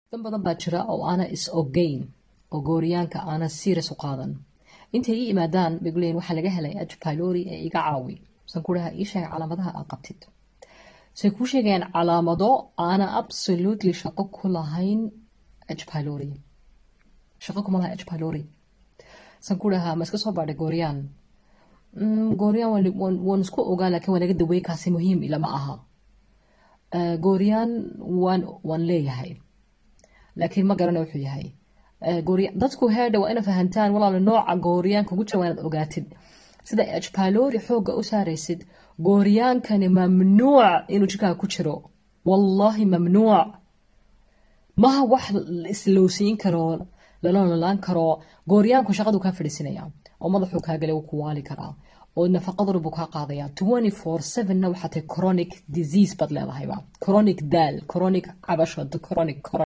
dan badan baa jira oo aana is ogeyn oo gooriyaanka aana serious u qaadan intay ii imaadaan bay waxaa laga helay h pylori ee iga caawi san ku dhaha ii sheeg calaamadaha aad qabtid say kuu sheegayaan calaamado aana absolutely shaqo ku lahayn h pylori shaqo kuma laha h pylori san ku dhahaa ma iska soo baadhay gooriyaan gooriyaan waan isku ogaa laakiin waa naga dawey kaasi muhiim ilama aha gooriyaan waan waan leeyahay laakiin ma garana wuxuu yahay dadku heedha waa ina fahantaan walaalo nooca gooriyaanka ugu jira waa inaad ogaatid sida h pylori xoogga u saaraysid gooriyaankani mamnuuc inuu jirkaa ku jiro wallaahi mamnuuc maha wax islowsiin karo lala nolaan karo gooriyaanku shaqadu kaa fadhiisinaya oo madaxuu kaa galay wuu ku waali karaa oo nafaqaduna buu kaa qaadaya twenty four sevenna waxaa tahay chronic disease baad leedahayba chronic daal chronic cabasho chronic